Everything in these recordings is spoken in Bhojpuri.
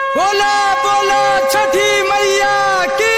बोला बोला छठी मैया की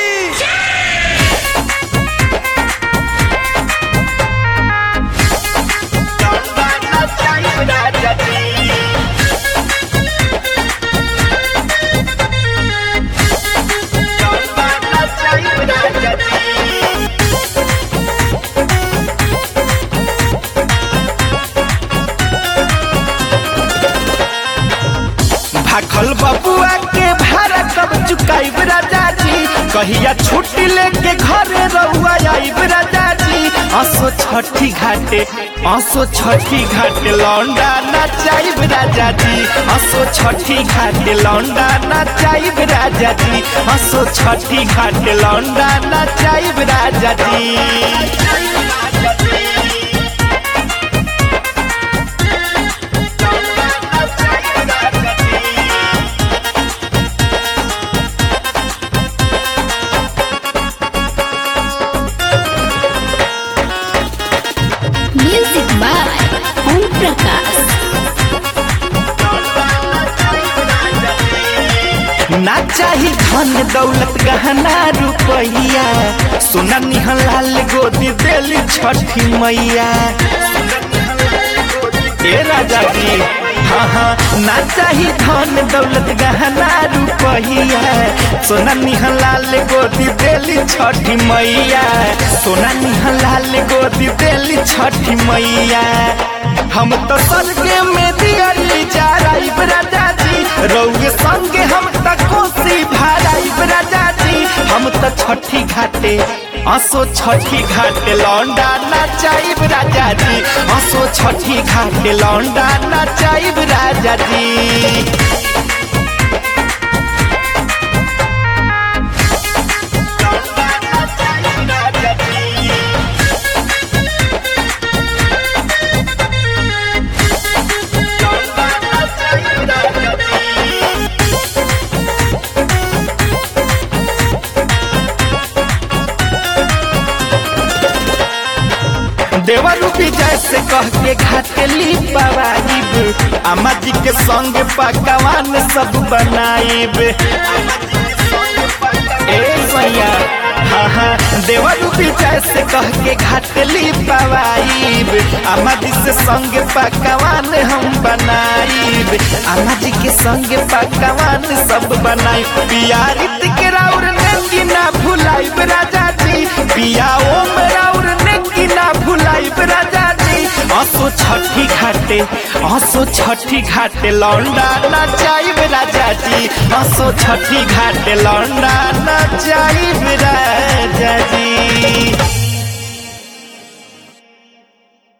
भाखल बबुआ के भाड़ा कब चुकाइब राजा जी कहिया छुट्टी लेके घरे रहुआ आइब राजा जी असो छठी घाटे असो छठी घाटे लौंडा नचाइब राजा जी असो छठी घाटे लौंडा नचाइब राजा जी असो छठी घाटे लौंडा नचाइब राजा जी Music by Om Prakash. ना चाही धन दौलत गहना रुपैया सोना निहलाल गोदी देली छठी मैया ए राजा जी हाँ हाँ ना चाही धन दौलत गहना रुपैया सोना निहलाल गोदी देली छठी मैया सोना निहलाल गोदी देली छठी मैया हम तो स्वर्गे में दियली जा राइब राजा जी रौगे संगे हम त कोसी भाराइब राजा जी हम त छठी घाटे असो छठी घाटे लौंडा नचाइब राजा जी असो छठी घाटे लौंडा नचाइब राजा जी देवर विजय से कह के घाटली पवाइब अम्मा जी के संग पकवान सब बनाइब ए सैया हाँ हाँ देवर विजय से कह के घाटली पवाइब अम्मा जी से संग पकवान हम बनाइब अम्मा जी के संग पकवान सब बनाइब पियारित के राउर नेंगी ना भुलाइब राजा जी पिया ओम राउर नेंगी ना भुलाइब राजा जी असो छठी घाटे असो छठी घाटे लौंडा नचाइब राजा जी असो छठी घाटे लौंडा नचाइब